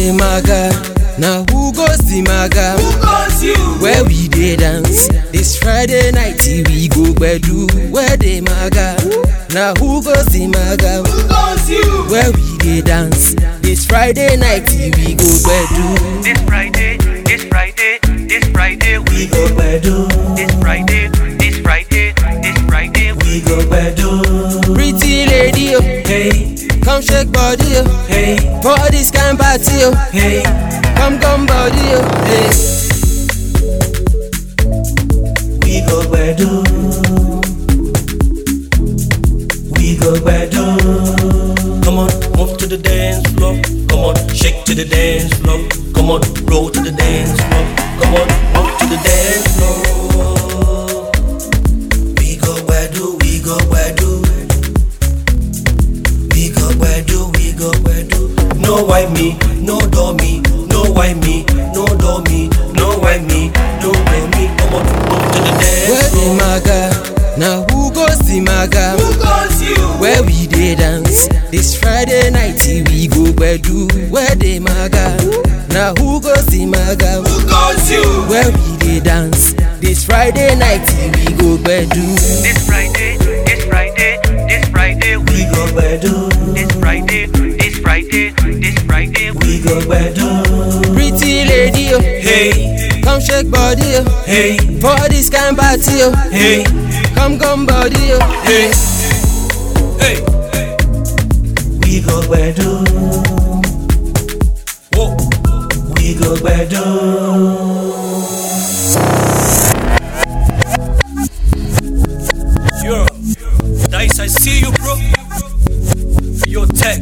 the maga? Now who goes the maga? Who calls you? Where we dey dance? This Friday night we go gbedu. Where the maga? Now who goes the maga? Who calls you? Where we dey dance? This Friday night we go gbedu. This Friday, this Friday, this Friday, we We go bedu. this Friday, this Friday, this Friday, we We go bedu. Pretty lady, oh, Hey, come shake body, oh, hey, for this kind party, oh, hey. come come body, oh, hey. We go bedu. We go bedu. Come on, move to the dance floor. Come on, shake to the dance floor. Come on, roll to the dance floor. Come on, move to the dance floor. We go bedu, we go bedu. We go bedu, we go bedu. No why me, no do me, no why me, no do me, no why me, no do me. Come on, move to the dance Where the floor. maga? Now who goes the maga? Who calls you? Where we dey dance? This Friday night we go gbedu. Where the maga? Now who goes the maga? Who calls you? Where we dey dance? This Friday night we go gbedu. this Friday, this Friday, this Friday, we We go bedu. this Friday, this Friday, this Friday, we We go bedu. Pretty lady, oh, Hey, come shake body, oh, hey, for this kind party, oh, hey, come come body, oh. hey, hey. We go bedu. Whoa. We go bedu. Yo, Dice, I see you, bro. Yo, Tech.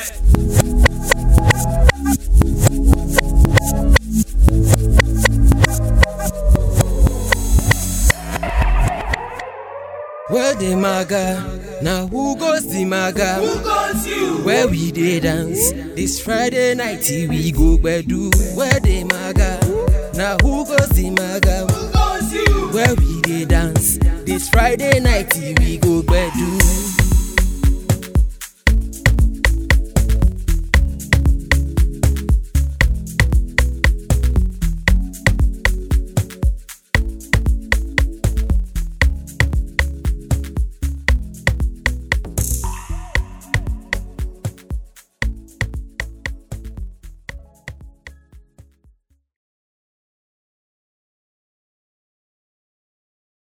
Where the maga? Now who goes the maga? Who calls you? Where we dey dance? This Friday night we go gbedu. Where the maga? Now who goes the maga? Who calls you? Where we dey dance? This Friday night we go gbedu.